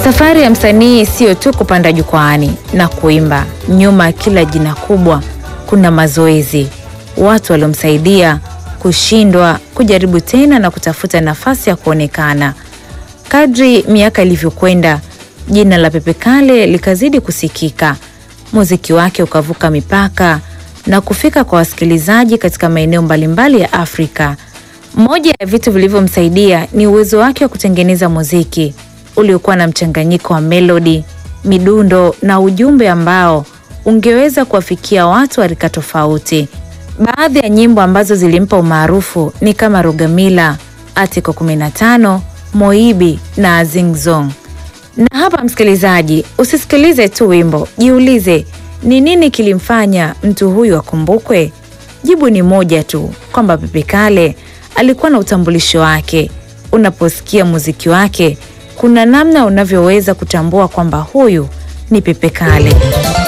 Safari ya msanii siyo tu kupanda jukwaani na kuimba. Nyuma ya kila jina kubwa kuna mazoezi, watu waliomsaidia kushindwa, kujaribu tena na kutafuta nafasi ya kuonekana. Kadri miaka ilivyokwenda, jina la Pepe Kalle likazidi kusikika, muziki wake ukavuka mipaka na kufika kwa wasikilizaji katika maeneo mbalimbali ya Afrika. Moja ya vitu vilivyomsaidia ni uwezo wake wa kutengeneza muziki uliokuwa na mchanganyiko wa melodi, midundo na ujumbe ambao ungeweza kuwafikia watu wa rika tofauti. Baadhi ya nyimbo ambazo zilimpa umaarufu ni kama Rugamila, Article 15, Moibi na Azingzong. Na hapa msikilizaji, usisikilize tu wimbo, jiulize ni nini kilimfanya mtu huyu akumbukwe? Jibu ni moja tu, kwamba Pepe Kalle alikuwa na utambulisho wake. Unaposikia muziki wake, kuna namna unavyoweza kutambua kwamba huyu ni Pepe Kalle.